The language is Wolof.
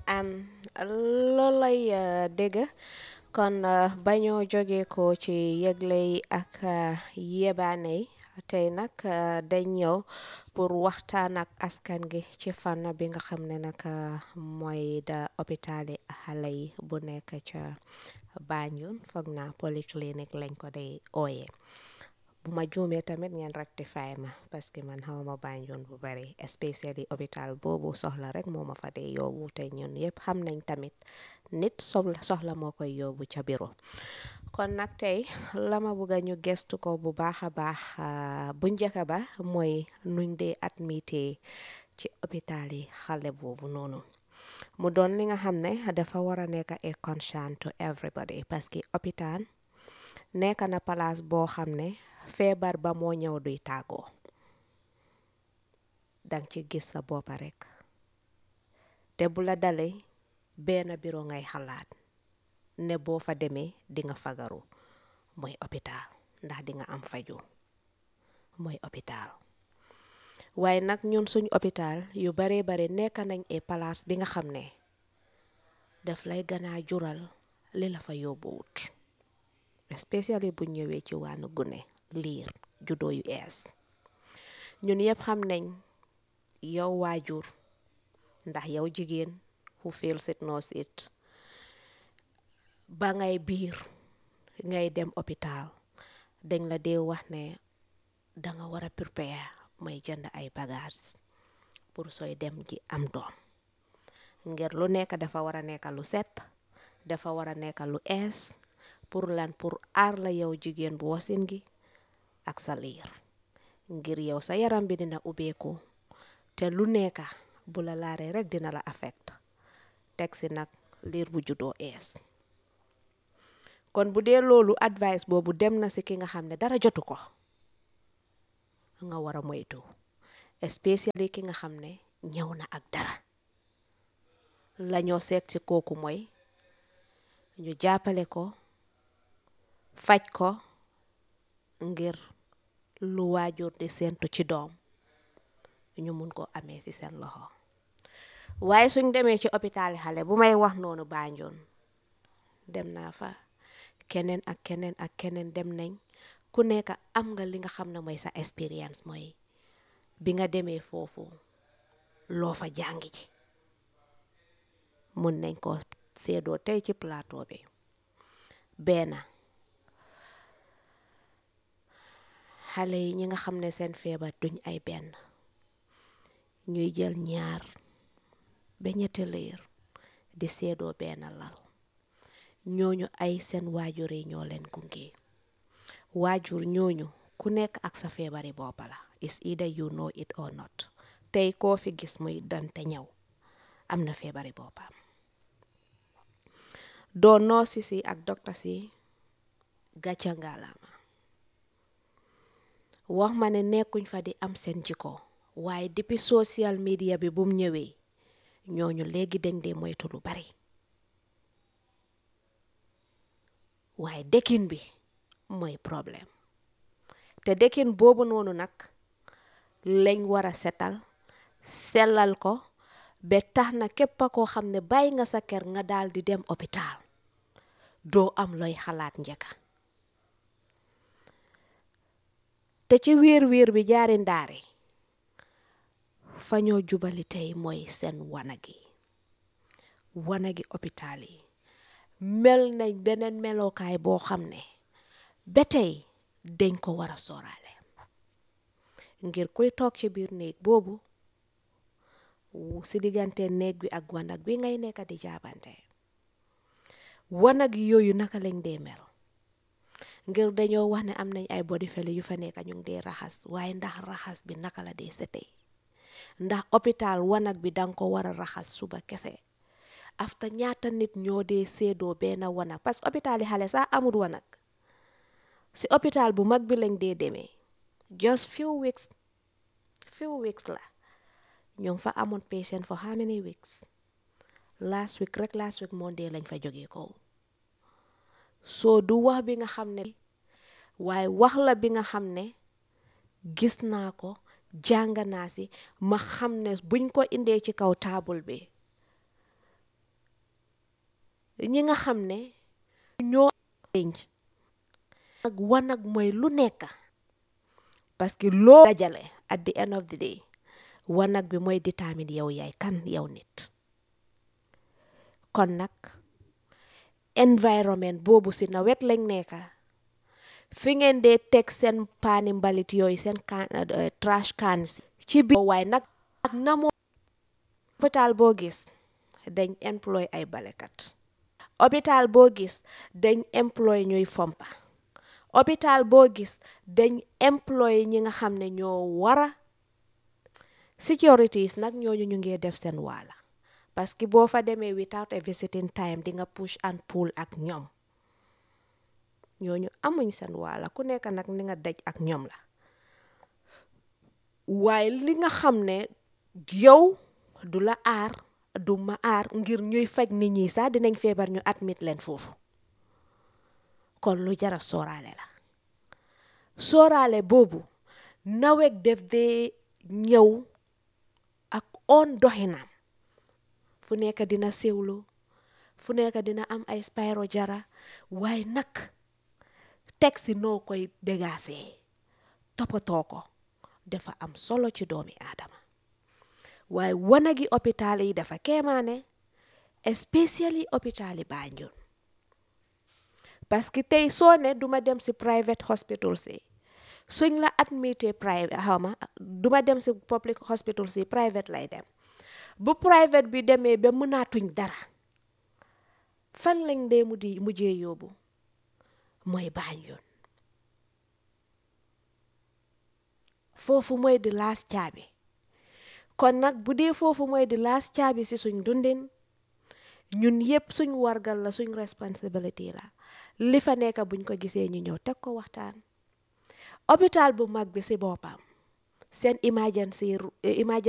am loolu lay dégg kon bañoo jóge ko ci yëgle yi ak yebaane yi tey nag dañ ñëw pour waxtaan ak askan gi ci fànn bi nga xam ne nag mooy da hôpitali xale yi bu nekk ca Banjul foog naa polyclinique lañ ko day ooye bu ma juumee tamit ngeen rectify ma parce que man xawma Banjul bu bari especially hôpital boobu soxla rek moo ma fa dee yóbbu te ñun yëpp xam nañ tamit nit soxla soxla moo koy yóbbu ca bureau kon nag tey la ma bëgg a ñu gestu ko bu baax a baax bu njëkk ba mooy nuñ dee admité ci hôpital yi xale boobu noonu mu doon li nga xam ne dafa war a nekk a concern to everybody parce que hôpital nekk na place boo xam ne feebar ba moo ñëw duy tàggoo dang ci gis sa boppa rek te bu la dalee benn biro ngay xalaat ne boo fa demee di nga fagaru mooy hôpital ndax di nga am faju mooy hôpital waaye nag ñun suñ hôpital yu bare bare nekk nañ e place bi nga xam ne daf lay ganaa jural li la fa yóbbuwut especially bu ñëwee ci wàllu gune liir juddoo yu ees ñun yëpp xam nañ yow waajur ndax yow jigéen who feels it knows it ba ngay biir ngay dem hôpital dañ la dee wax ne danga war a prepare mooy jënd ay bagages pour sooy dem ji am doom ngir lu nekk dafa war a nekk lu set dafa war a nekk lu ees pour lan pour aar la yow jigéen bu wasin gi ak sa liir ngir yow sa yaram bi dina ubbeeku te lu nekka bu la laaree rek dina la affect teg si nag liir bu juddoo ees kon bu dee loolu advice boobu dem na si ki nga xam ne dara jotu ko nga war a moytu especially ki nga xam ne ñëw na ak dara lañoo seet si kooku mooy ñu jàppale ko faj ko ngir lu waajur di séentu ci doom ñu mun ko amee ci seen loxo waaye suñ demee ci hôpital xale bu may wax noonu Banjul dem naa fa keneen ak keneen ak keneen dem nañ ku nekk am nga li nga xam ne mooy sa expérience mooy bi nga demee foofu loo fa jàngi ji mun nañ ko seedoo tey ci plateau bi benn xale yi ñi nga xam ne seen feebar duñ ay benn ñuy jël ñaar ba ñetti liir di seedoo benn lal ñooñu ay seen waajur yi ñoo leen gunge waajur ñooñu ku nekk ak sa feebari boppa la is either you know it or not tey koo fi gis muy dante ñëw am na feebari boppam doo noosi si ak docteur si gàcca ngalaama wax ma ne nekkuñ fa di am seen jikko waaye depuis social media bi bum ñëwee ñooñu léegi dañ dee moytu lu bari waaye dëkkin bi mooy problème te dëkkin boobu noonu nag lañ war a setal sellal ko ba tax na képp koo xam ne bàyyi nga sa kër nga daal di dem hôpital doo am looy xalaat njëkka te ci wiir wiir bi jaari ndaari fa ñoo jubali tey mooy seen wanagi wanagi hôpital yi mel nañ beneen melokaay boo xam ne ba tey dañ ko war a sooraale ngir kuy toog ci biir néeg boobu si diggante néeg bi ak wanag bi ngay nekk di jaabante wanag yooyu naka lañ dee mel ngir dañoo wax ne am nañ ay body fele yu fa nekk ñu ngi dee raxas waaye ndax raxas bi naka la dee setee ndax hôpital wanag bi danga ko war a raxas suba kese afta ñaata nit ñoo dee séedoo benn wanag parce que hôpital yi xale sax amul wanag si hôpital bu mag bi lañ dee demee just few weeks few weeks la ñu ngi fa amoon patient for how many weeks last week rek last week Monday lañ fa jógee ko soo du wax bi nga xam ne waaye wax la bi nga xam ne gis naa ko jàng naa si ma xam ne buñ ko indee ci kaw taabul bi ñi nga xam ne ñoo ak wanag mooy lu nekk parce que loo dajale at the end of the day wanag bi mooy détermine yow yaay kan yow nit kon nag environment boobu si nawet lañ nekka fi ngeen dee teg seen paani mbalit yooyu seen can trash cans ci biir waaye nag ak na moo hôpital boo gis dañ employ ay balekat hôpital boo gis dañ employ ñuy fompa hôpital boo gis dañ employ ñi nga xam ne ñoo wara securities nag ñooñu ñu ngi def seen waala parce que boo fa demee without a visiting time di nga push and pull ak ñoom ñooñu amuñ seen waala ku nekk nag ni nga daj ak ñoom la waaye li nga xam ne yow du la aar du ma aar ngir ñuy faj nit ñi sax dinañ feebar ñu admit leen foofu kon lu jara sooraale la sooraale boobu nawet def dee ñëw ak on doxinam fu nekk dina siwlu fu nekk dina am ay spiro jara waaye nag teg si noo koy dégaasee toppatoo ko dafa am solo ci doomi aadama waaye wanagi hôpital yi dafa kéemaane especially hôpital yi Banjul parce que tey soo ne duma dem si private hospital si suñ la admité private xawma duma dem si public hospital si private lay dem bu private bi demee ba mënaatuñ dara fan lañ dee mu di mujjee yóbbu mooy Banjul foofu mooy di laas caabi kon nag bu dee foofu mooy di laas caabi si suñ dundin ñun yépp suñ wargal la suñ responsibility la li fa nekk buñ ko gisee ñu ñëw teg ko waxtaan hôpital bu mag bi si boppam seen emergency emergency